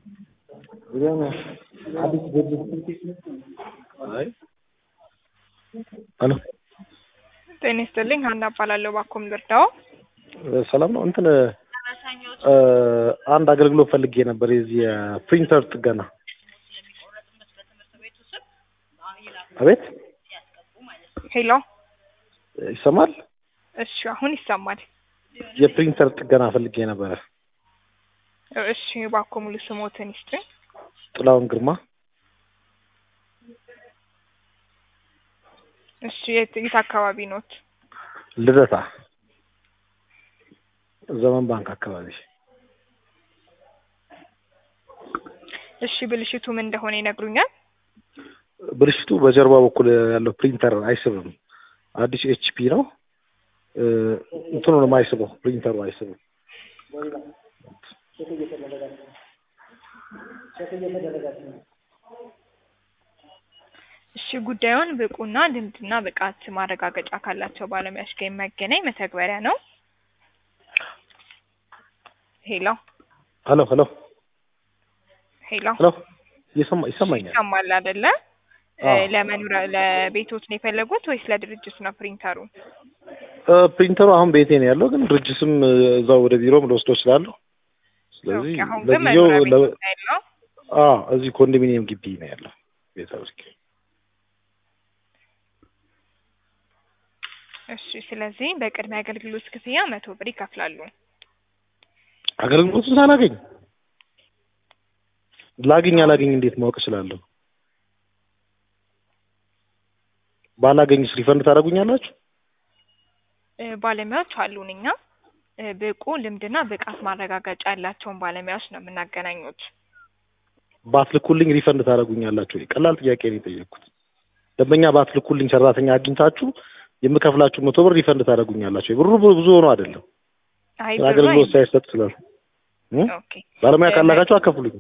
አዲስ አይ ሄሎ ጤና ይስጥልኝ ሀና እባላለሁ ባኮም ልርዳው ሰላም ነው እንትን አንድ አገልግሎት ፈልጌ ነበር የዚህ የፕሪንተር ጥገና አቤት ሄሎ ይሰማል እሺ አሁን ይሰማል የፕሪንተር ጥገና ፈልጌ ነበረ እሺ ባኮ ሙሉ ስሞትን ይስጥኝ ጥላውን ግርማ እሺ የት የት አካባቢ ኖት ልደታ ዘመን ባንክ አካባቢ እሺ ብልሽቱ ምን እንደሆነ ይነግሩኛል ብልሽቱ በጀርባ በኩል ያለው ፕሪንተር አይስብም አዲስ ኤችፒ ነው እንትኑ ነው የማይስበው ፕሪንተሩ አይስብም እሺ ጉዳዩን ብቁና ልምድና ብቃት ማረጋገጫ ካላቸው ባለሙያዎች ጋር የሚያገናኝ መተግበሪያ ነው ሄሎ ሄሎ ሄሎ ሄሎ ሄሎ ይሰማ ይሰማኛል ይሰማል አይደለ አዎ። ለመኖሪያ ለቤቶት ነው የፈለጉት ወይስ ለድርጅት ነው ፕሪንተሩ ፕሪንተሩ አሁን ቤቴ ነው ያለው ግን ድርጅትም እዛው ወደ ቢሮም ልወስደው እችላለሁ ስለዚህ ኦኬ አሁን ግን ለጊዜው መኖሪያ ለ- ቤት ነው ያለው አዎ እዚህ ኮንዶሚኒየም ግቢ ነው ያለው ቤተ ውስጥ እሺ ስለዚህ በቅድሚያ አገልግሎት ክፍያ መቶ ብር ይከፍላሉ አገልግሎቱን ሳላገኝ ላግኝ አላገኝ እንዴት ማወቅ እችላለሁ? ባላገኝስ ሪፈንድ ታደርጉኛላችሁ? እ ባለሙያዎች አሉን እኛ እ ብቁ ልምድና ብቃት ማረጋገጫ ያላቸውን ባለሙያዎች ነው የምናገናኙት ባትልኩልኝ ሪፈንድ ታደርጉኛላችሁ ወይ? ቀላል ጥያቄ ነው የጠየቅኩት። ደንበኛ ባትልኩልኝ ሰራተኛ አግኝታችሁ የምከፍላችሁ መቶ ብር ሪፈንድ ታደርጉኛላችሁ ወይ? ብሩ ብዙ ሆኖ አይደለም አይ ብሩ አገልግሎት አይ- ሳይሰጥ ስላል እ? ኦኬ ባለሙያ እ ካላካችሁ አከፍሉኝ።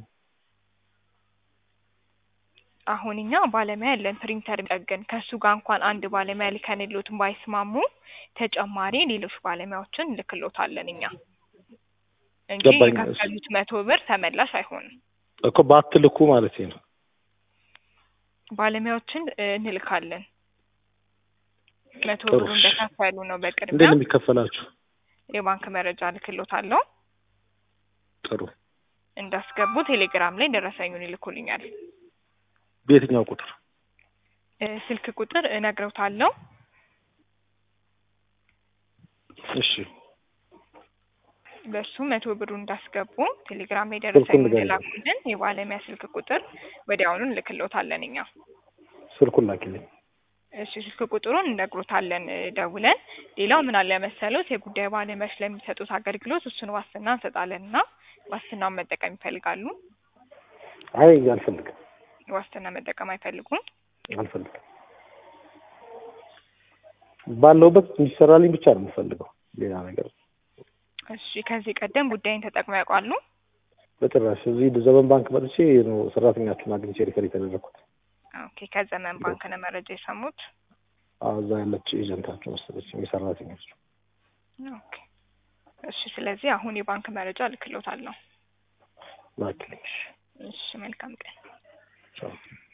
አሁን እኛ ባለሙያ ያለን ፕሪንተር ጠገን ከእሱ ጋር እንኳን አንድ ባለሙያ ልከንሎት ባይስማሙ ተጨማሪ ሌሎች ባለሙያዎችን እንልክሎታለን እኛ እንጂ ገባኝ። የከፈሉት መቶ ብር ተመላሽ አይሆንም። እኮ ባትልኩ ማለት ነው። ባለሙያዎችን እ እንልካለን። መቶ ጥሩ ብሩ እሺ። እንደከፈሉ ነው እንዴት በቅድሚያ ነው የሚከፈላችሁ? የባንክ መረጃ ልክሎታለሁ። ጥሩ። እንዳስገቡ ቴሌግራም ላይ ደረሰኙን ይልኩልኛል። በየትኛው ቁጥር? እ ስልክ ቁጥር እነግረውታለሁ። እሺ በሱ መቶ ብሩ እንዳስገቡ ቴሌግራም ላይ ስልኩን ደረሰኙን ንገረኝ። የላኩልን የባለሙያ ስልክ ቁጥር ወዲያውኑ እንልክሎታለን እኛ። ስልኩን ላኪልኝ። እሺ ስልክ ቁጥሩን እነግሮታለን እ ደውለን። ሌላው ምን አለ መሰሎት የጉዳይ ባለሙያዎች ለሚሰጡት አገልግሎት እሱን ዋስትና እንሰጣለን እና ዋስትናውን መጠቀም ይፈልጋሉ? አይ አልፈልግም፣ ዋስትና መጠቀም አይፈልጉም? አልፈልግም። ባለውበት እንዲሰራልኝ ብቻ ነው የምፈልገው፣ ሌላ ነገር እሺ ከዚህ ቀደም ጉዳይን ተጠቅመው ያውቃሉ? በጭራሽ። እዚህ ዘመን ባንክ መጥቼ ነው ሰራተኛችሁን አግኝቼ ሪፈር የተደረግኩት። ኦኬ ከዘመን ባንክ ነው መረጃ የሰሙት? አዎ፣ እዛ ያለች ኤጀንታችሁ መሰለች የሰራተኞች ኦኬ እሺ ስለዚህ አሁን የባንክ መረጃ እልክሎታለሁ። ላኪልኝ። እሺ መልካም ቀን። ቻው